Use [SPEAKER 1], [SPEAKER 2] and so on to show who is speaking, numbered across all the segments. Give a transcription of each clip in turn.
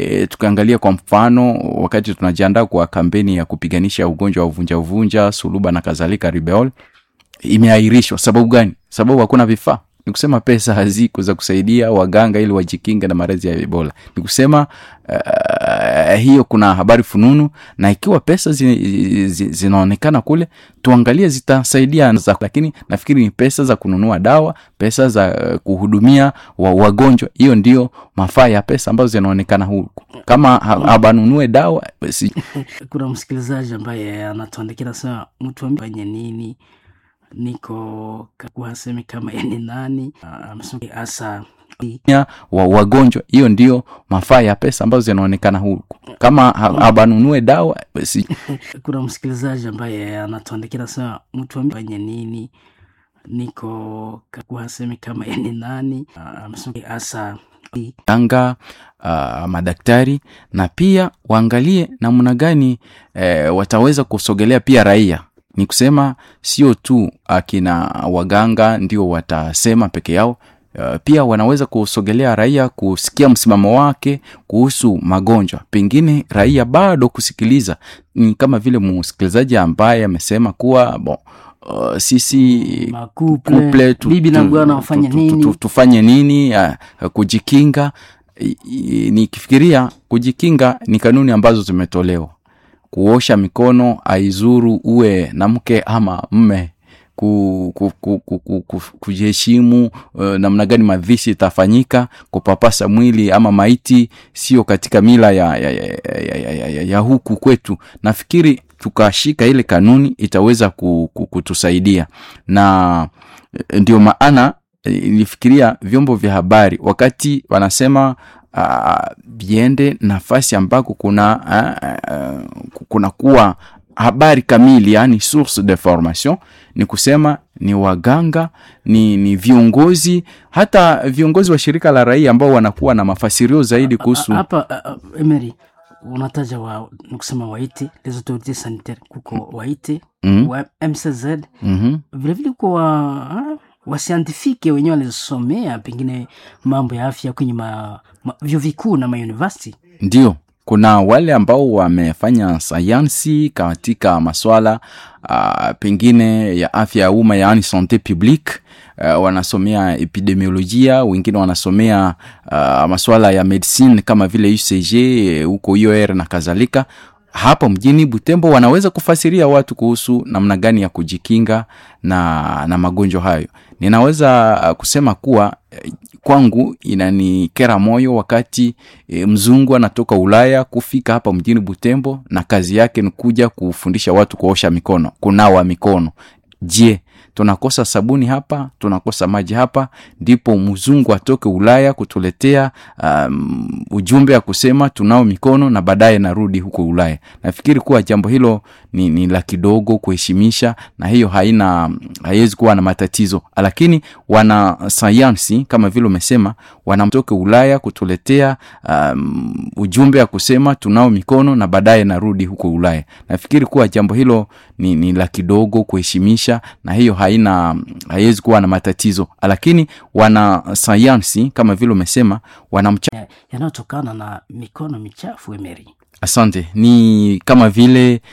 [SPEAKER 1] E, tukiangalia kwa mfano wakati tunajiandaa kwa kampeni ya kupiganisha ugonjwa wa uvunja uvunja, suluba na kadhalika, ribeol imeahirishwa. Sababu gani? Sababu hakuna vifaa. Ni kusema pesa haziko za kusaidia waganga ili wajikinge na maradhi ya Ebola. Ni kusema uh, hiyo kuna habari fununu, na ikiwa pesa zi, zi, zinaonekana kule, tuangalie zitasaidia za, lakini nafikiri ni pesa za kununua dawa, pesa za uh, kuhudumia wa, wagonjwa. Hiyo ndio mafaa ya pesa ambazo zinaonekana huku, kama habanunue dawa si.
[SPEAKER 2] Kuna msikilizaji ambaye anatuandikia nasema, mtu afanye nini niko kuhasemi kama yani nani hasa
[SPEAKER 1] wa wagonjwa. Hiyo ndio mafaa ya pesa ambazo zinaonekana huku, kama habanunue dawa si.
[SPEAKER 2] Kuna msikilizaji ambaye anatuandikia nasema, mtu afanye nini niko kuhasemi kama yani nani hasa
[SPEAKER 1] anga uh, madaktari na pia waangalie namna gani eh, wataweza kusogelea pia raia ni kusema sio tu akina waganga ndio watasema peke yao. Uh, pia wanaweza kusogelea raia kusikia msimamo wake kuhusu magonjwa. Pengine raia bado kusikiliza, ni kama vile msikilizaji ambaye amesema kuwa bon, uh, sisi
[SPEAKER 2] couple tu, bibi na bwana wafanye nini,
[SPEAKER 1] tufanye nini uh, kujikinga. Nikifikiria kujikinga ni kanuni ambazo zimetolewa kuosha mikono aizuru uwe na mke ama mme, kujiheshimu ku, ku, ku, uh, namna gani mavishi itafanyika, kupapasa mwili ama maiti sio katika mila ya, ya, ya, ya, ya, ya, ya huku kwetu. Nafikiri tukashika ile kanuni itaweza kutusaidia, na ndio maana nilifikiria vyombo vya habari wakati wanasema viende uh, nafasi ambako kuna uh, uh, kuna kuwa habari kamili, yani source de formation, ni kusema ni waganga ni, ni viongozi hata viongozi wa shirika la raia ambao wanakuwa na mafasirio zaidi kuhusu
[SPEAKER 2] hapa. Uh, Emery unataja wa nikusema waite les autorités sanitaires kuko waite
[SPEAKER 1] mm -hmm.
[SPEAKER 2] wa MCZ
[SPEAKER 1] mm -hmm.
[SPEAKER 2] vilevile kuko wa wasiantifike wenyewe walizosomea pengine mambo ya afya kwenye ma, ma, vyuo vikuu na mauniversity.
[SPEAKER 1] Ndio, kuna wale ambao wamefanya sayansi katika maswala uh, pengine ya afya ya umma yaani sante publique uh, wanasomea epidemiolojia, wengine wanasomea uh, maswala ya medicine kama vile UCG huko UR na kadhalika hapa mjini Butembo wanaweza kufasiria watu kuhusu namna gani ya kujikinga na, na magonjwa hayo. Ninaweza kusema kuwa kwangu inanikera moyo wakati e, mzungu anatoka Ulaya kufika hapa mjini Butembo na kazi yake ni kuja kufundisha watu kuosha mikono, kunawa mikono. Je, tunakosa sabuni hapa, tunakosa maji hapa, ndipo mzungu atoke Ulaya kutuletea um, ujumbe ya kusema tunao mikono na baadaye narudi huko Ulaya. Nafikiri kuwa jambo hilo ni, ni la kidogo kuheshimisha, na hiyo haina haiwezi kuwa na matatizo, lakini wana sayansi kama vile umesema, wanamtoke Ulaya kutuletea um, ujumbe ya kusema tunao mikono na baadaye narudi huko Ulaya. Nafikiri kuwa jambo hilo ni, ni la kidogo kuheshimisha, na hiyo haina haiwezi kuwa na matatizo, lakini wana sayansi kama vile umesema wanamcha
[SPEAKER 2] yanayotokana na mikono michafu Emery.
[SPEAKER 1] Asante. Ni kama vile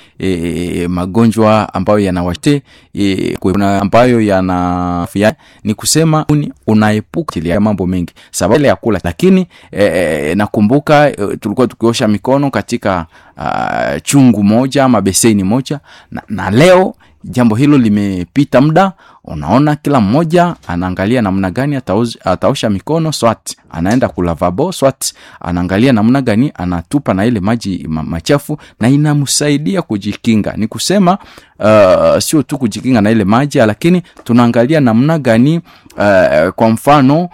[SPEAKER 1] e, magonjwa ambayo yanawate e, kuna ambayo yana ni kusema unaepuka ya mambo mengi sababu ya kula, lakini e, nakumbuka e, tulikuwa tukiosha mikono katika uh, chungu moja ama beseni moja na, na leo jambo hilo limepita muda, unaona kila mmoja anaangalia namna gani ataosha mikono, swat anaenda kulavabo, swat anaangalia namna gani anatupa na ile maji machafu, na inamsaidia kujikinga. Ni kusema uh, sio tu kujikinga na ile maji, lakini tunaangalia namna gani uh, kwa mfano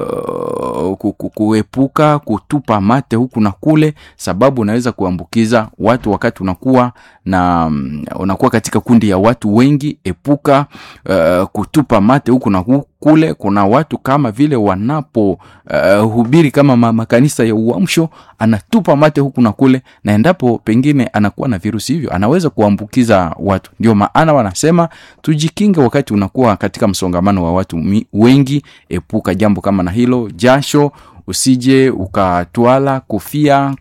[SPEAKER 1] Uh, kuepuka kutupa mate huku na kule, sababu unaweza kuambukiza watu wakati unakuwa na um, unakuwa katika kundi ya watu wengi. Epuka uh, kutupa mate huku na kule. Kuna watu kama vile wanapo uh, hubiri kama makanisa ya uamsho, anatupa mate huku na kule, na endapo pengine anakuwa na virusi hivyo anaweza kuambukiza watu. Ndio maana wanasema tujikinge wakati unakuwa katika msongamano wa watu wengi. Epuka jambo kama na hilo. Jasho usije ukatwala, kofia